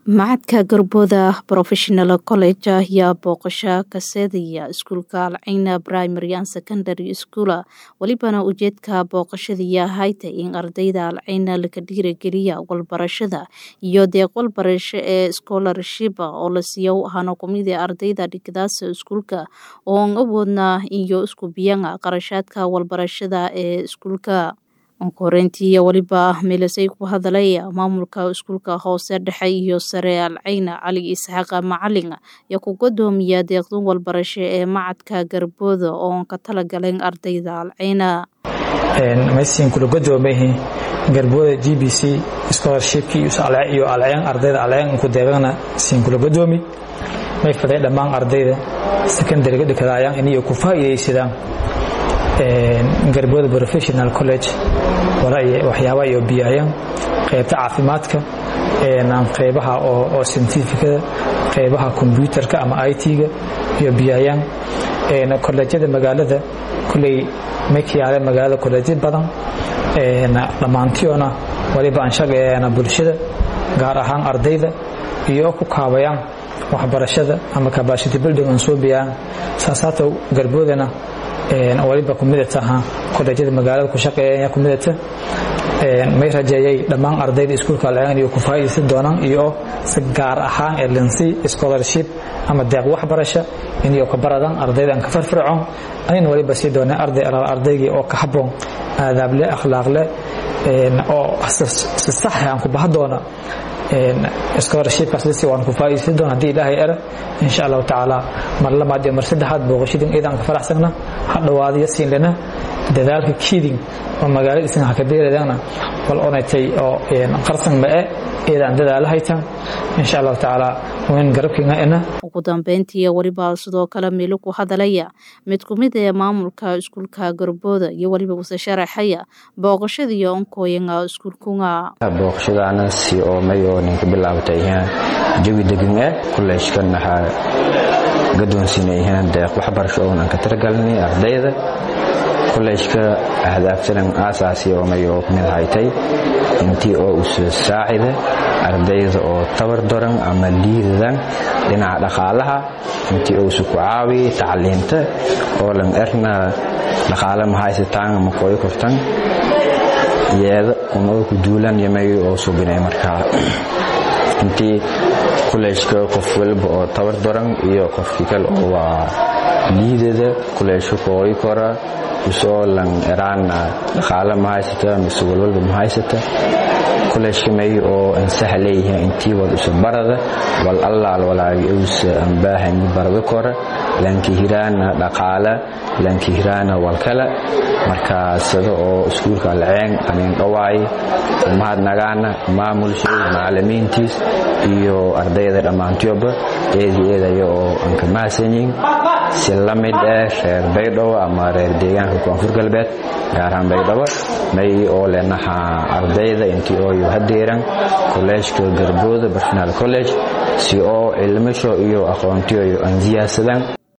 macadka garbooda professional college ayaa booqasho ka seedaya iskuulka alcayna primary and secondary school welibana ujeedka booqashadii hayta in ardayda alcayna laga dhiirageliya walbarashada iyo deeq walbarasho ee scholarship oo la siiyo hano kumida ardayda dhigdaasa iskuulka oon awoodna iyo isku biyan qarashaadka walbarashada ee iskuulka koreyntii weliba meelasay ku hadalay maamulka iskuulka hoose dhexe iyo sare alcayna cali isxaaqa macalin ayaa ku godoomiya deeqdun walbarasho ee macadka garbooda oon ka talagaleen ardayda alcayna maysiin kula godoomayihi garbooda g b c scholarshipkii iyo alceen ardayda alceen ku deeqana siin kula godoomi may faday dhammaan ardayda secondariga dhikadaayaan inay ku faa'iidaysadaan garbooda professional college waxyaaba iyo biyayaan qaybta caafimaadka qaybaha oo scientificada qaybaha kombyuutarka ama it-ga iyo biyayaan kolleejyada magaalada kulley makiyaale magaalada kolleejyo badan dhammaantiyoona waliba anshageena bulshada gaar ahaan ardayda iyo ku kaabayaan waxbarashada ama capacity building aan soo biyaan saasaata garboodana waliba kumidata kolleejyada magaalada ku shaqeeya kumidata may rajeeyay dhammaan ardayda iskuulka alceen iyo ku faa'iidaysan doonaan iyo si gaar ahaan ee linsi scholarship ama deeq waxbarasho inay ka baradaan ardaydan ka farfircoon anina waliba sii doonaa arday ardaygii oo ka habboon aadaableh akhlaaqleh oo si sax aan ku baha doona scholarshipkaas lisi waan ku faa'iidaysan doona haddii ilaahay era insha allahu tacaala mar labaad iyo mar saddexaad booqashadin iidaan ka faraxsagna ha dhawaadiyo siinlana dadaalka kiiding oo magaaladiisan ha ka beeradana wal onaytay oo qarsan ma e iidaan dadaala haytan insha allahu tacaala wayn garabkiina ina ugu dambeyntii weliba sidoo kale meelo ku hadalaya mid ku mid ee maamulka iskuulka garbooda iyo weliba wase sharaxaya booqashadii onkooyanga iskuulkunga booqashadaana si oo may oo ninka bilaabatay jawi degan eh kuleeshkan waxaa gadoonsiinayhaan deeq waxbarasho oon aan ka tiragalnay ardayda kolleejka ahdaaftanan aasaasi oo may oo mid haytay intii oo usa saacida ardayda oo tabar doran ama liidadan dhinaca dhaqaalaha intii oo usa ku caawi tacliinta oo lan erna dhaqaale mahaysataan ama kooy kortan yeeda unoo ku duulan yamay oo subinay markaa intii kuleejka qof walba oo tabar doran iyo qofkii kale oo waa liidada kuleejka kooy kora usoo lan eraana dhaqaale ma haysata mise walwalba ma haysata kuleeshka may oo ansaxa leeyihiin intii wad usa barada wal allaal walaagi usa anbaahani barada kora lanki hiraana dhaqaale lanki hiraana walkale markaa sida oo iskuulka alceen anin dhawaay mahadnagaana maamulshay macalimiintiis iyo ardayda dhammaantiyoba eedii eedaya oo aan ka mahadsanyihin si la mid eh reer baydhabo ama reer deegaanka koonfur galbeed gaar ahaan baydhabo may oo leenaha ardayda intii ooyo hadeeran kolleejka garbooda professional college si oo cilmisho iyo aqoontiyo aan siyaasadaan